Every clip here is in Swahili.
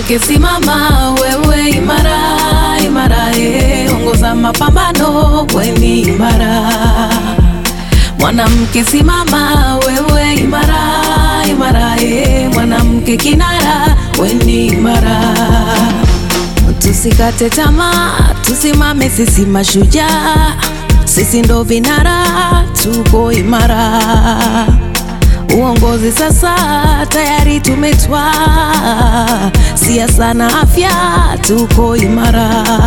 Mwanamke simama, wewe imara imara, eh, ongoza mapambano, weni imara. Mwanamke simama, wewe imara imara, eh, mwanamke kinara, weni imara. Tusikate tamaa, tusimame sisi mashujaa, sisi ndo vinara, tuko imara. Uongozi sasa tayari tumetwaa, siasa na afya tuko imara.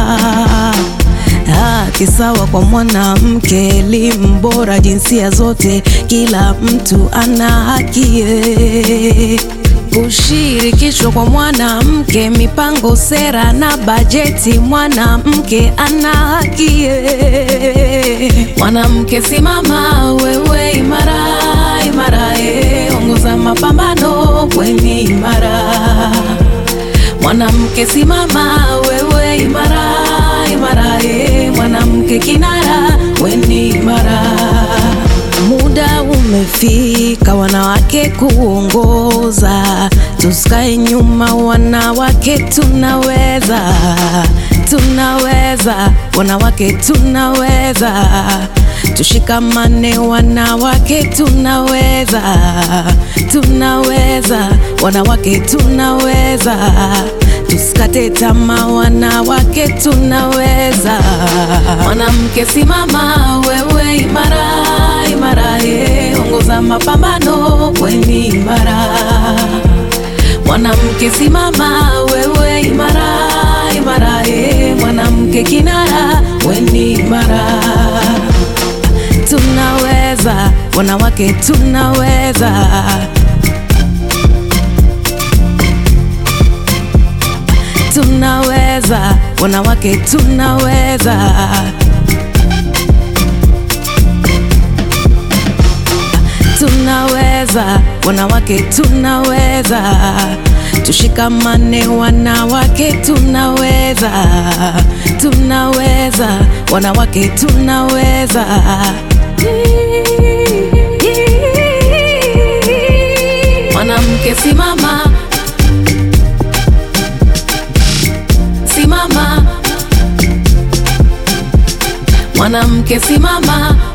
Haki sawa kwa mwanamke, elimu bora jinsia zote, kila mtu ana haki eh. Kushirikishwa kwa mwanamke, mipango, sera na bajeti, mwanamke ana haki eh. Mwanamke simama, wewe imara imara, eh, ongoza mapambano, weni imara. Mwanamke simama, wewe imara imara, eh, mwanamke kinara, weni imara. Muda umefika wanawake kuongoza, tusikae nyuma, wanawake tunaweza, tunaweza, wanawake tunaweza, tushikamane, wanawake tunaweza, tunaweza, wanawake tunaweza, tusikate tamaa, wanawake tunaweza. Mwanamke simama, wewe imara imara, eh, ongoza mapambano, weni imara. Mwanamke simama, wewe imara imara, eh, mwanamke kinara, weni imara. Tunaweza, wanawake tunaweza. Tunaweza, wanawake tunaweza. Tunaweza, wanawake tunaweza, tushikamane, wanawake tunaweza, tunaweza, wanawake tunaweza. Mwanamke simama, simama, mwanamke simama